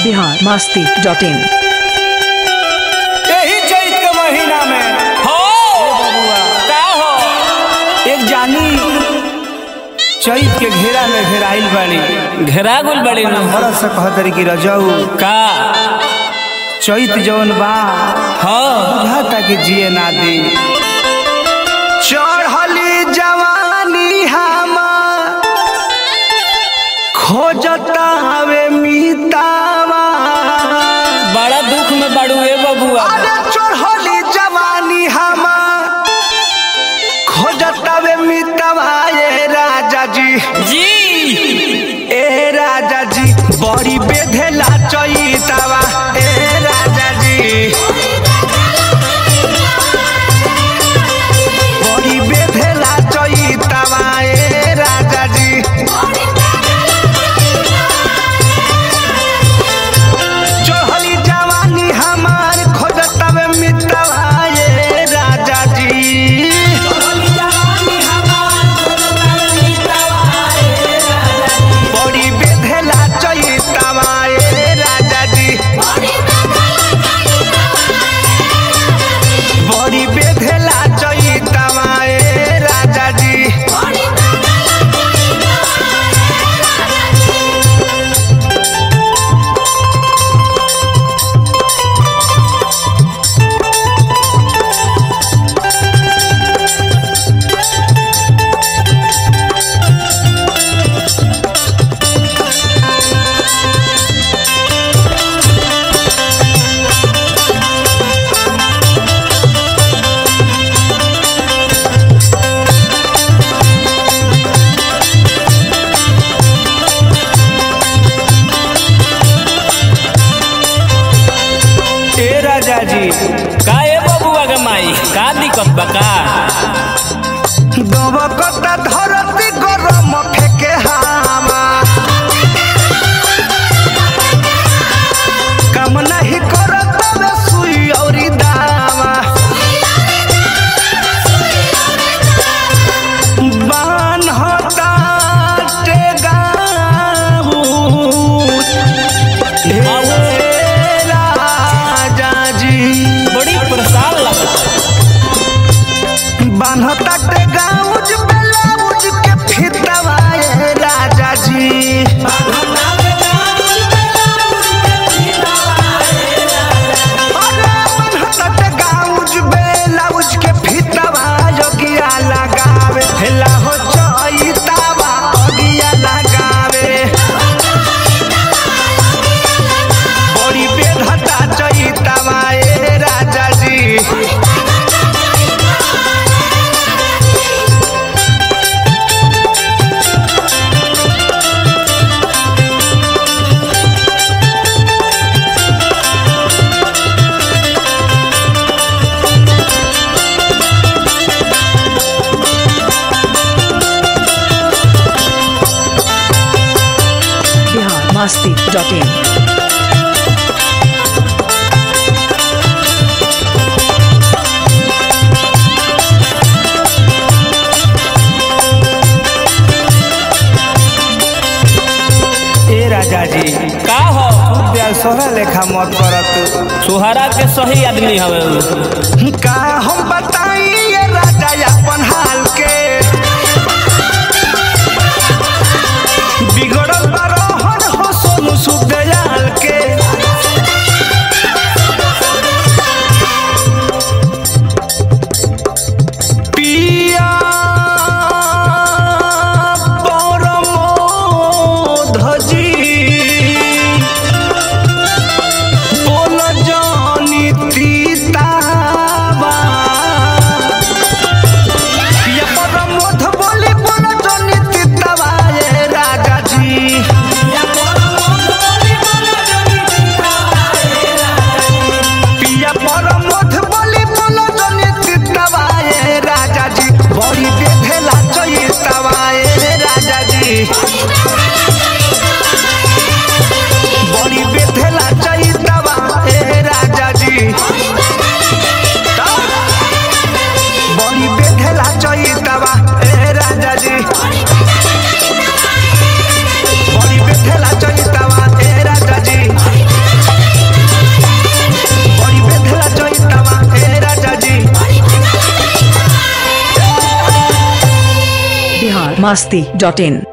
Bihar Masti dot in यही चैत के महीना में हो बबुआ का हो एक जानी चैत के घेरा में घेराइल बाड़ी घेरा गुल बड़ी नु मरद से कहतरी कि रजऊ का चैत जौन बा हो बुझाता कि जिए ना दी चढ़ली जवानी हमार खोजता हवे मीतावा बड़ा दुख में बड़ू ए बबुआ अरे चढ़ली जवानी हमार खोजता वे मीतावा ए राजा जी जी ए राजा जी बड़ी बेधेला चैतावा ए राजा जी बड़ी बेधेला चैतावा ए राजा जी चढ़ली जवानी हमार खोजतवे मितवा ए राजा जी बड़ी बेधेला चैतावा ए राजा जी बड़ी बेधेला चैतावा ए राजा जी ए राजा जी का ए बबुआ के माई का दिक्कत बा का दबकता धरती गरम फेके हामा काम नहीं करत बे सुई औरी दावा बान होता टेगाऊ ए राजा जी बड़ी परेशान लगता बान्हता के गाउज ब्लाउज के फितवा ए राजा जी अरे बान्हता के गाउज ब्लाउज के फितवा योगिया लगावे हेला हो चैतावा अगिया लगावे बड़ी बेधता चैतावा ए राजा जी बिहार मस्ती डॉट इन ए राजा जी का हो प्यार सोहरा लेखा मत करत सुहारा के सही आदमी हवे उ। का हम बताई ये राजा अपन हाल के बिगड़ल बरोहन हो सोनू सुदयाल के पिया परमोधजी बोल जानी तीतावा पिया परम masti.in